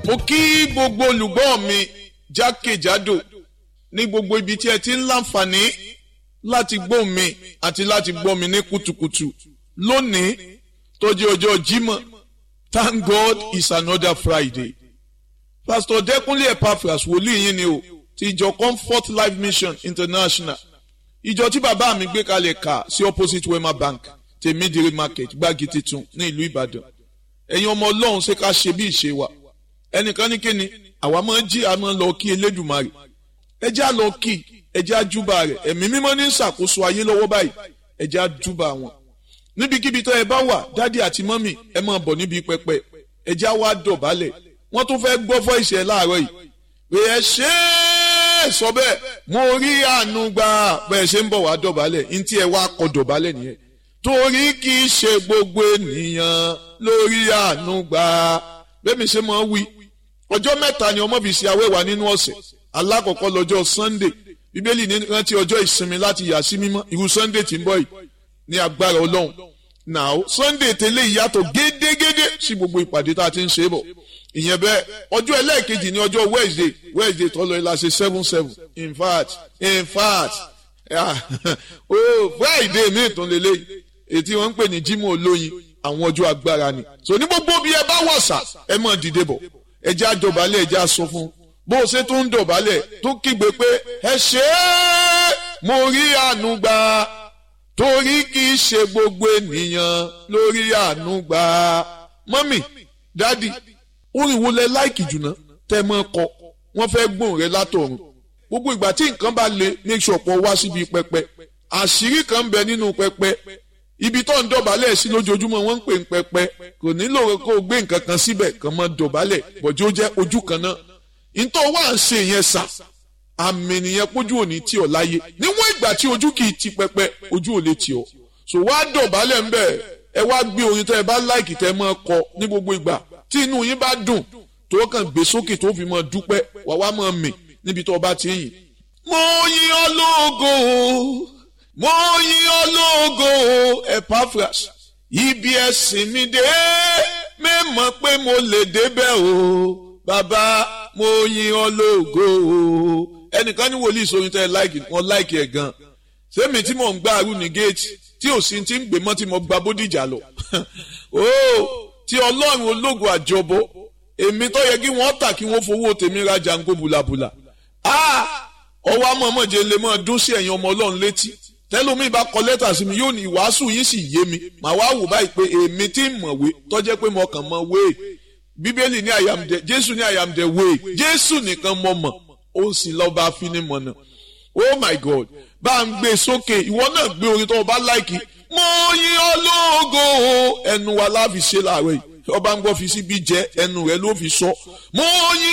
mo kí gbogbo olùgbọ́ mi jákèjádò ní gbogbo ibi tí ẹ ti ń láǹfààní láti gbọ́ mi àti láti gbọ́ mi ní kùtùkùtù lónìí tó jẹ́ ọjọ́ Jímọ̀ thank God it's another Friday pastor Dẹ́kunlé Epaphras wòlíì yín ni o ti ìjọ Comfort Life Mission International ìjọ tí bàbá mi gbé kalẹ̀ kà sí opposite Wema Bank tèmídìrí market gbági titun ní ìlú Ìbàdàn ẹ̀yin ọmọ Ọlọ́run ṣe ká ṣe bí ìṣe wa ẹnìkan ní kíni àwa máa ń jí a máa ń lọ kí Elédùmarè ẹ jẹ́ á lọ kí ẹ jẹ́ á júbà rẹ̀ ẹ̀mí mímọ́ ní ṣàkóso ayé lọ́wọ́ báyìí ẹ jẹ́ á júbà wọn níbikíbi tó ẹ bá wà dádì àti mọ́mì ẹ máa bọ̀ níbi pẹpẹ ẹ jẹ́ á wá dọ̀bálẹ̀ wọ́n tún fẹ́ gbọ́ fọ́ ìṣẹ̀ láàárọ̀ yìí pé ẹ ṣe é sọ bẹ́ẹ̀ mo rí àánú gbà bẹ́ẹ̀ ṣe ń bọ̀ wá dọ̀bálẹ̀ ní tí ẹ wá kọ dọ̀bálẹ̀ nìyẹn torí kì í ṣe gbogbo ènìyàn lórí àánú gbà bẹ́ẹ̀ mi ṣe máa wí ọjọ́ mẹ́ta ni ọmọ fi ṣe awẹ́wà nínú ọ̀sẹ̀ alákọ̀ọ́kọ́ lọ́jọ́ Sunday bíbélì ní rántí ọjọ́ ìsinmi láti yà sí mímọ́ irú Sunday tí ń bọ̀ yìí ní agbára Ọlọ́run now Sunday tẹ́lẹ̀ ìyàtọ̀ gédégédé sí gbogbo ìpàdé tá a ti ń ṣe bọ̀ ìyẹn bẹ́ẹ̀ ọjọ́ ẹlẹ́ẹ̀kejì ní ọjọ́ Wednesday Wednesday tọ́lọ ẹ̀ la ṣe seven seven in fact in fact oh Friday mi ìtún lélẹ́yìí ètí wọ́n ń pè ní Jímọ̀ olóyin àwọn ọjọ́ agbára ni so ní gbogbo bí ẹ bá wọ̀sà ẹ mọ̀ dìde bọ̀ ẹ jẹ́ àjọbalẹ̀ ẹ jẹ́ àsọ fún bó o ṣe tún ń dọ̀bálẹ̀ tó kígbe pé ẹ ṣe é mo rí àánú gbà torí kì í ṣe gbogbo ènìyàn lórí àánú gbà mọ́mì dádì orin wo lẹ láìkì jùlọ tẹ́ mọ́ kọ wọ́n fẹ́ gbóhùn rẹ látọ̀run gbogbo ìgbà tí nǹkan bá le make sure pọ̀ wá síbi pẹpẹ àṣírí kan ń bẹ nínú pẹpẹ ibi tó ń dọ̀bálẹ̀ sí lójoojúmọ́ wọ́n ń pè ń pẹpẹ kò nílò kó o gbé nǹkan kan síbẹ̀ kàn mọ́ dọ̀bálẹ̀ bọ̀jú ó jẹ́ ojú kan náà ntọ́ wá ń ṣe yẹn sà àmì nìyẹn pójú òní tí ọ láyé níwọ̀n ìgbà tí ojú kì í ti pẹpẹ ojú ò lè tì ọ so wá dọ̀bálẹ̀ ń bẹ̀ ẹ wá gbé orin tẹ́ ẹ bá láìkì tẹ́ ẹ máa kọ ní gbogbo ìgbà tí inú yín bá dùn tó kàn gbé sókè tó fi máa dúpẹ́ wà wá máa mì níbi tó bá ti yìn. mo yìn ọ́ lógo mo yìn ọ́ lógo Epaphras ibi ẹ̀sìn mi dé mẹ́mọ̀ pé mo lè débẹ̀ o bàbá mo yìn ọ́ lógo o ẹnìkan ní wòlíì sóyún tẹ́ láìkì wọn láìkì ẹ̀ gan sẹ́mi tí mò ń gbá arú ní géètì tí ò sí ti ń gbé mọ́ tí mo gba bódìjà lọ o tí ọlọ́run ológo àjọbọ èmi tó yẹ kí wọ́n tà kí wọ́n fowó tèmi ra jango bùlàbùlà ọwọ́ amọ̀mọ̀jẹ lè mọ̀ dún sí ẹ̀yin ọmọ ọlọ́run létí tẹ́lómi bá kọ lẹ́tà sí mi yóò ní ìwàásù yín sì yé mi màá wá wò báyìí pé èmi tí ń mọ̀wé tọ́jẹ́ pé mo kàn mọ̀ wé bíbélì ní àyàmdẹ jésù ní àyàmdẹ wé jésù nìkan mọ̀ mọ̀ ó sì lọ bá finimọ̀nà oh my god bá ń gbé sókè ìwọ náà gbé orin tó o bá láìkì mo yìn ọ́ lógo ẹnu wa láfi ṣe láàárọ̀ yìí ọba ń gbọ́ fi síbi jẹ́ ẹnu rẹ̀ ló fi sọ mo yìn